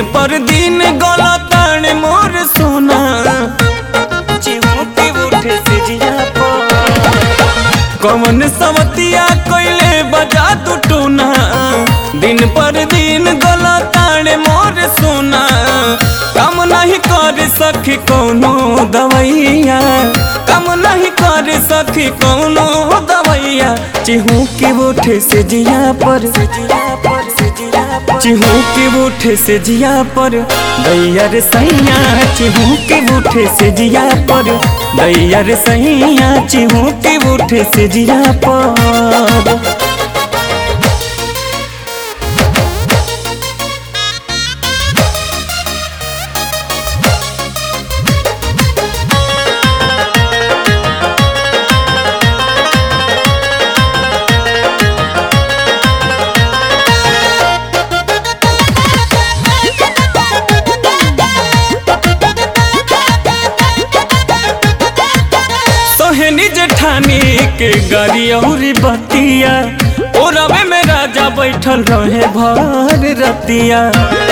पर दिन गलतान मोर सोना चिहुकी उठे से जिया पर कवन सवतिया कोइले बजा तू टूना दिन पर दिन गलतान मोर सोना काम नहीं कर सखी कौनो दवैया काम नहीं कर सखी कौनो दवैया चिहू के उठे से जिया पर चिहू के उठे से जिया पर दैया रे सैया चिहू के उठे से जिया पर दैया रे सैया चिहू के उठे से जिया पर सोहनी जेठानी के गाड़ी औरी बतिया ओ रवे में राजा बैठल रहे भर रतिया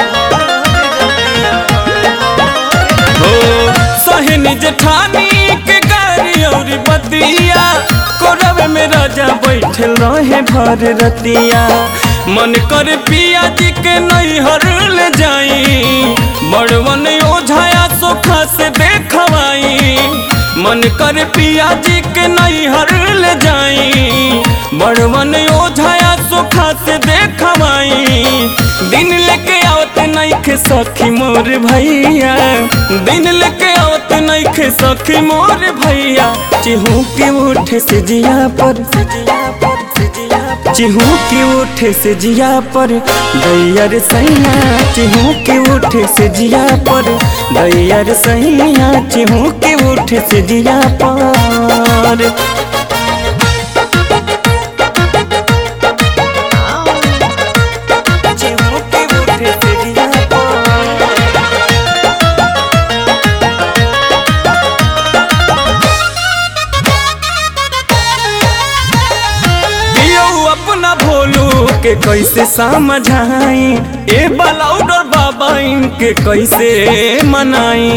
हो सोहनी जेठानी के गाड़ी औरी बतिया कोरवे में राजा बैठल रहे भर रतिया मन कर पिया जी के नैहर ले जाई बड़वन ओझाया सोखा से देखवाई मन कर पिया जी के नैहर ले जाई बड़वन ओझाया सोखा से देखवाई दिन लेके आवत नइखे सखी मोर भैया दिन लेके आवत नइखे सखी मोर भैया चिहू के उठे से जिया पर चिहू के उठे से जिया पर दैया रे सैया चिहू के उठे से जिया पर दैया रे सैया चिहू के उठे से जिया पर चिहू के उठे से जिया पर दियो अपना भोलू के कैसे समझाई ए बलाउडर बाबा इनके कैसे मनाई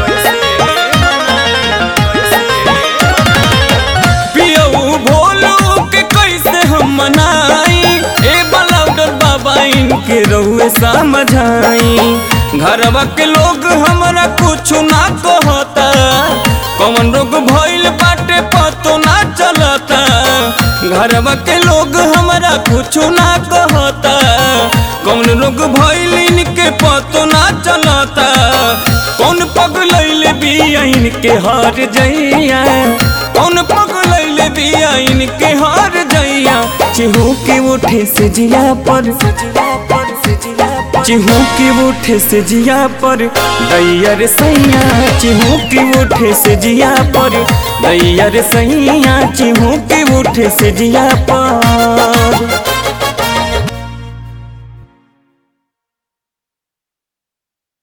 पियऊ भोलू के कैसे हम मनाई ए बलाउडर बाबा इनके रहुए समझाई घरवा के लोग हमरा कुछ ना कहता कौन रोग भइल बाटे पतो ना चलता घरवा के लोग हमरा कुछ ना कहता कौन रोग भइल इनके पतो ना चलता कौन पगलैले बिया इनके हार जइया कौन पगलैले बिया इनके हार जइया चिहू के उठे से जिया पर चिहू के उठे से जिया पर दैया रे सैया चिहू के उठे से जिया पर दैया रे सैया चिहू के उठे से जिया पर